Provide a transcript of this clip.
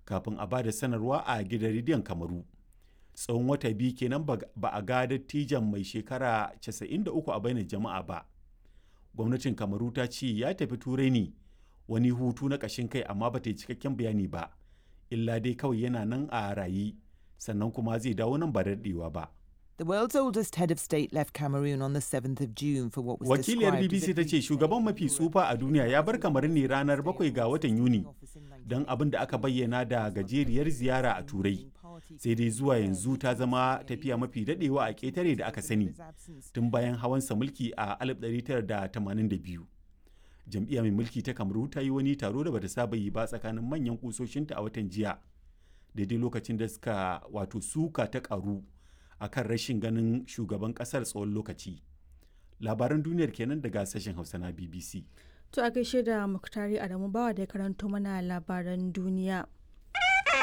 kafin a ba da sanarwa a gidan rediyon kamaru tsawon wata biyu kenan ba a ga dattijan mai shekara 93 a bainar jama'a ba gwamnatin kamaru ta ce ya tafi turai ne wani hutu na ƙashin kai amma ba ta yi cikakken bayani ba illa dai kawai yana nan a rayi sannan kuma zai dawo nan ba daɗewa ba The world's oldest head of state left Cameroon on the 7th of June for what was Wakiliyar described as BBC a ta ce shugaban mafi tsufa a duniya ya bar kamar ne ranar 7 ga watan Yuni don abin da aka bayyana da gajeriyar ziyara a Turai. Sai dai zuwa yanzu ta zama tafiya mafi dadewa a ƙetare da aka sani tun bayan hawansa mulki a 1982. Jam'iyya mai mulki ta Kamaru ta yi wani taro da bata saba yi ba tsakanin manyan kusoshinta a watan jiya. Daidai lokacin da suka wato suka ta karu akan rashin ganin shugaban kasar tsawon lokaci labaran duniyar kenan daga sashen hausa na bbc To a gaishe da Muktari Adamu Bawa da ya karanto mana labaran duniya.